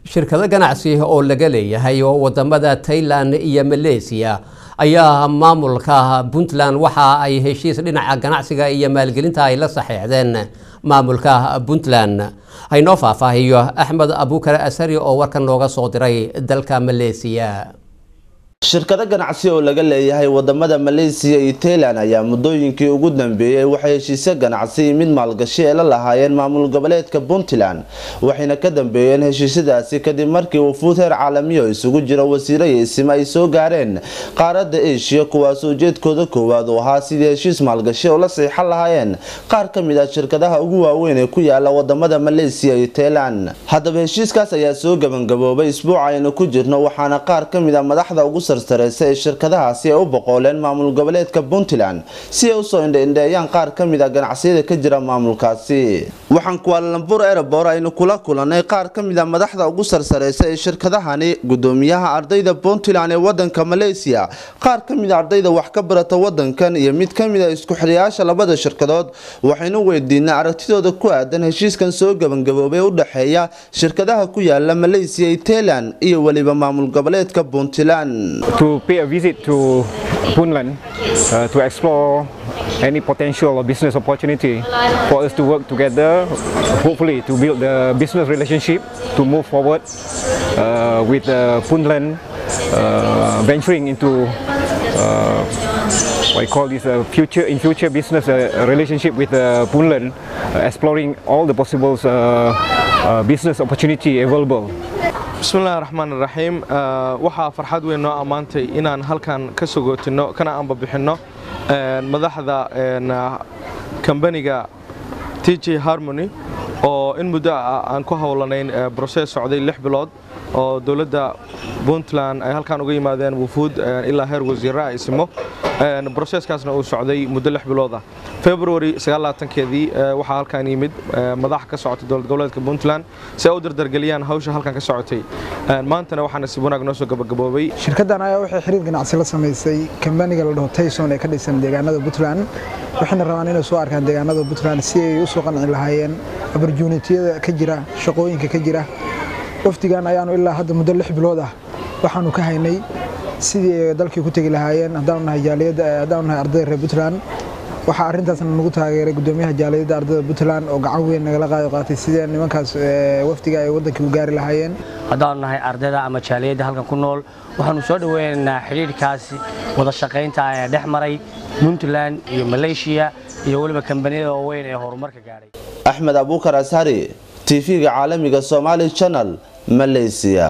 shirkado ganacsi oo laga leeyahay oo wadamada tailand iyo malaysia ayaa maamulka puntland waxa ay heshiis dhinaca ganacsiga iyo maalgelinta ay la saxeexdeen maamulka puntland haynoo faahfaahiyo axmed abuukar asari oo warkan nooga soo diray dalka malaysiya shirkado ganacsi oo laga leeyahay wadamada maleysiya iyo tailand ayaa muddooyinkii ugu dambeeyey waxay heshiisyo ganacsi mid maalgashi ee la lahaayeen maamul goboleedka puntland waxayna ka dambeeyeen heshiisyadaasi kadib markii wufuud heer caalamiya isugu jira wasiiro iyo isima ay soo gaareen qaaradda eshiya kuwaas ujeedkooda koowaad uu ahaa sidii heshiis maalgashi oo la saxiixan lahaayeen qaar ka mid ah shirkadaha ugu waaweyn ee ku yaala wadamada maleysiya iyo tailand haddaba heshiiskaas ayaa soo gebangaboobay isbuuca aynu ku jirno waxaana qaar ka mid a madaxda ugu sartareysa ee shirkadahaasi ay u boqooleen maamul goboleedka puntland si ay usoo indhaindheeyaan qaar ka mid a ganacsiyada ka jira maamulkaasi waxaan kuwaalalambur erebor aynu kula kulanay qaar ka mid a madaxda ugu sarsareysa ee shirkadahani gudoomiyaha ardayda puntland ee wadanka maleysiya qaar ka mid a ardayda wax ka barata wadankan iyo mid ka mid a isku xiriyaasha labada shirkadood waxaynu weydiinay aragtidooda ku aadan heshiiskan soo gebangaboobay u dhexeeya shirkadaha ku yaala maleysiya iyo tailand iyo weliba maamul goboleedka puntland to pay a visit to Punland uh, to explore any potential or business opportunity for us to work together, hopefully to build the business relationship to move forward uh, with uh, Punland uh, venturing into uh, what I call this a future in future business uh, relationship with uh, Punland, uh, exploring all the possible uh, uh, business opportunity available. bismillahi raxmaan raxiim waxaa farxad weyn noo ammaantay inaan halkan ka sogootino kana anbabixinno madaxda kambaniga t j harmony oo in muddo ah aan ku howlanayn broses socday lix bilood oo dowladda puntland ay halkan uga yimaadeen wufuud ilaa heer wasiira ah isimo broseskaasna uu socday muddo lix bilood ah february keedii waxaa halkan yimid madax ka socotay dowlad goboleedka puntland si ay u dardargeliyaan hawsha halkan ka socotay maantana waxaa nasiib wanaag noo soo gabagaboobay shirkaddan ayaa waxay xiriir ganacsi la samaysay kambaniga la dhaho tayson ee ka dhisan deegaanada puntland waxayna rabaan inay soo arkaan deegaanada puntland si ay u soo qanci lahaayeen abarjuunitiyada ka jira shaqooyinka ka jira wafdigan ayaanu ilaa hadda muddo lix bilood ah waxaanu ka haynay sidii ay dalkii ku tegi lahaayeen haddaanu nahay jaaliyadda haddaanu nahay ardayda reer puntland waxaa arrintaasna nagu taageeray gudoomiyaha jaaliyadda ardayda puntland oo gacan weyn nagala qaado qaatay sidee nimankaas wafdiga ay wadankii u gaari lahaayeen haddaanu nahay ardayda ama jaaliyadda halkan ku nool waxaanu soo dhoweynaynaa xidhiidhkaasi wada shaqaynta ee dhex maray puntland iyo maleeshiya iyo weliba kambaniyada waaweyn ee horumarka gaadhay axmed abuukar ashari tv-ga caalamiga somali channel malaysia